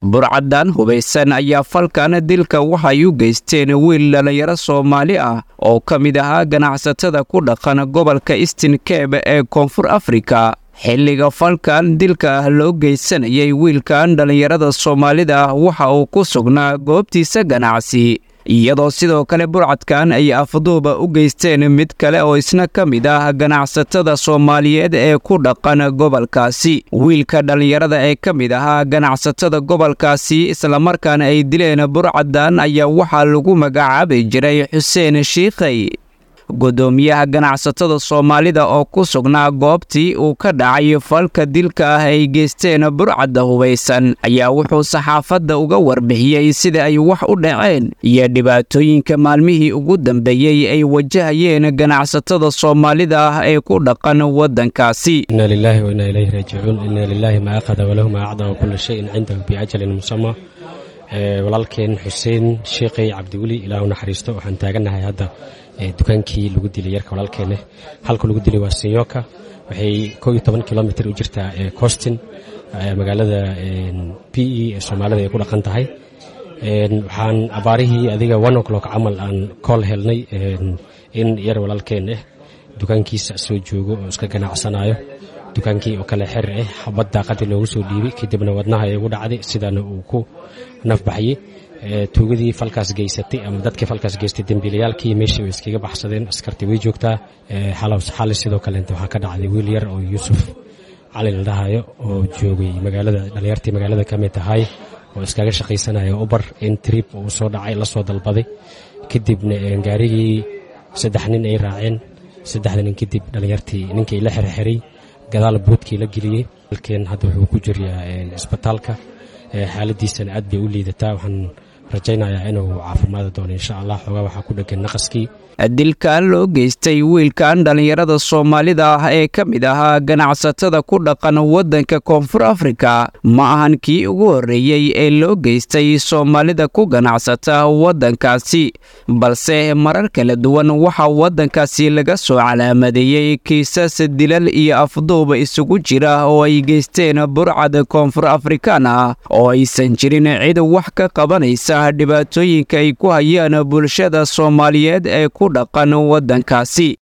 burcadan hubaysan ayaa falkan dilka waxay u geysteen wiil dhallinyaro soomaali ah oo ka mid ahaa ganacsatada ku dhaqan gobolka eastin kebe ee koonfur afrika xilliga falkan dilka ah loo geysanayay wiilkan dhallinyarada soomaalida ah waxa uu ku sugnaa goobtiisa ganacsi iyadoo sidoo kale burcadkan ay afduuba u geysteen mid kale oo isna ka mid ah ganacsatada soomaaliyeed ee ku dhaqan gobolkaasi wiilka dhallinyarada ee ka mid ahaa ganacsatada gobolkaasi islamarkaana ay dileen burcadan ayaa waxaa lagu magacaabi jiray xuseen shiikhay guddoomiyaha ganacsatada soomaalida oo ku sugnaa goobtii uu ka dhacay falka dilka ah ay geysteen burcadda hubaysan ayaa wuxuu saxaafadda uga warbixiyey sida ay wax u dhaceen iyo dhibaatooyinka maalmihii ugu dambeeyey ay wajahayeen ganacsatada soomaalida ah ee ku dhaqan waddankaasi ina lilaahi wa inaa ilayhi raajicuun ina lilaahi maa aqada walahu maa acda wa kulla shayin cindahu biajalin musama walaalkeen xuseen sheekhay cabdiweli ilaahu naxariisto waxaan taagannahay hadda dukaankii lagu dilay yarka walaalkeene halka lagu dilay waa sinyoka waxay koo iyo toban kilomitr u jirtaa costin magaalada b e ee soomaalida ay ku dhaqan tahay waxaan abaarihii adiga one o'clock camal aan kool helnay in yar walaalkeen ah dukaankiisa soo joogo oo iska ganacsanayo dukaankii oo kale xer ah xabad daaqadii loogu soo dhiibay kadibna wadnaha ay ugu dhacday sidaana uu ku nafbaxyey tuugadii falkaas geysatay ama dadkii falkaas geystay dembiilayaalkii meeshii way iskaga baxsadeen askartii way joogtaa xali sidoo kaleenta waxaa ka dhacday wiil yar oo yuusuf cali la dhahayo oo joogay magaalada dhalinyartii magaalada ka mid tahay oo iskaga shaqaysanaya ubar in trip uu soo dhacay la soo dalbaday kadibna gaarigii saddex nin ay raaceen saddexda nin kadib dhalinyartii ninkii la xerxiray gadaal buudkii la geliyey halkeen hadda wuxuu ku jiryaa isbitaalka xaaladiisana aad bay u liidataa waxaan rajaynayaa inuu caafimaadi doono insha allah xoogaa waxaa ku dhegan naqaskii dilkan loo geystay wiilkan dhallinyarada soomaalida ah ee ka mid ahaa ganacsatada ku dhaqan waddanka koonfur afrika ma ahan kii ugu horreeyey ee loo geystay soomaalida ku ganacsata waddankaasi balse marar kala duwan waxaa waddankaasi laga soo calaamadeeyey kiisas dilal iyo afduuba isugu jira oo ay geysteen burcad koonfur afrikaan ah oo aysan jirin cid wax ka qabanaysa dhibaatooyinka ay ku hayaan bulshada soomaaliyeed ee ku dhaqan waddankaasi